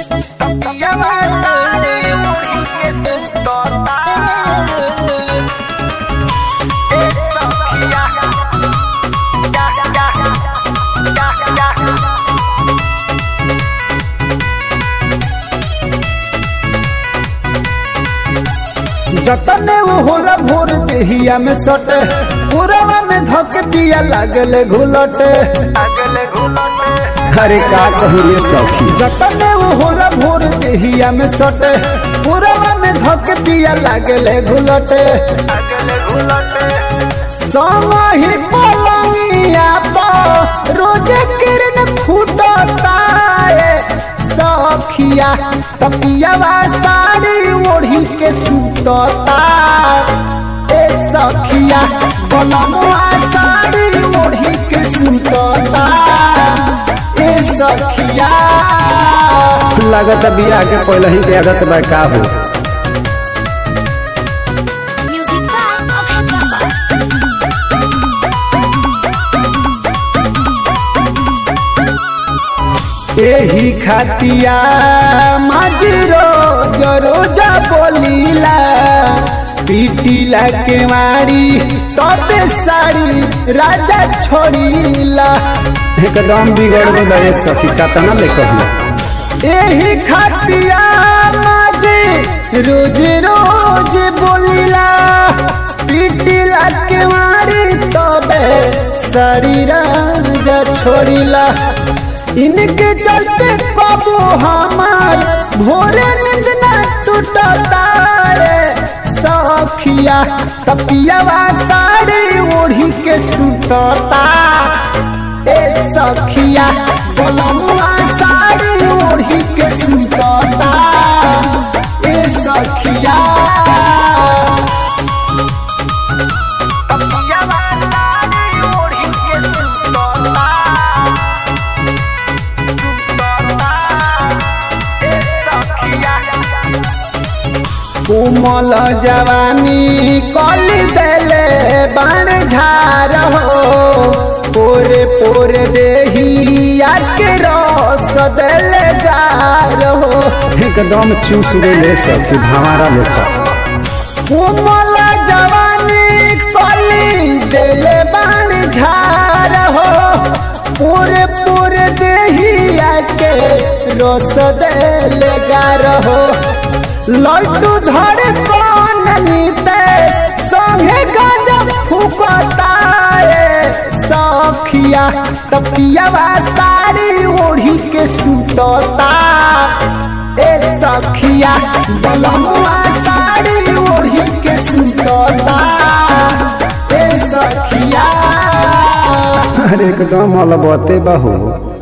जतने वो होला भोर देहिया में सटे पुरवा में धक दिया लागले घुलटे अरे का कही रे सखी जतने वो होला भोर देहिया में सटे पुरवा में धक दिया लागले घुलटे समही पलंगिया पर रोजे किरण फूटता है सखिया तपियावा साड़ी ओढ़ी के सुतता ए सखिया बनमुआ साड़ी ओढ़ी के सुतता ए सखिया लागत बिया के पहले ही के आदत बा का हो Music by Abhay Baba. एही खातिया माजी रोज रोजा बोलीला पीटीला के मारी तबे साड़ी राजा छोड़ीला एकदम बिगड़ गए बा रे सखी कतना ले कही एही खातिया माजी रोज रोज बोलीला पीटीला के मारी तबे साड़ी राजा छोड़ीला इनके चलते कबो हमार भोरे नींद न टूटता रे सखिया तपियावा साड़ी ओढ़ी के सुतता ए सखिया बोलमुआ साड़ी ओढ़ी के सुतता ए सखिया तपियावा साड़ी ओढ़ी के सुतता कोमल जवानी कली देले बाण झार हो पोरे पोरे देहिया के रस देले जार हो एकदम चूस गए सखी भंवारा लेखा कोमल जवानी कली देले बाण झार हो पूरे पूरे देहिया के रस देले गार हो लड्डू धरे कौन नीतेश संगे गांजा फूकता रे सखिया तपियावा साड़ी ओढ़ी के सुतता ए सखिया बलमुआ साड़ी ओढ़ी के सुतता ए सखिया अरे एकदम अलबते बा हो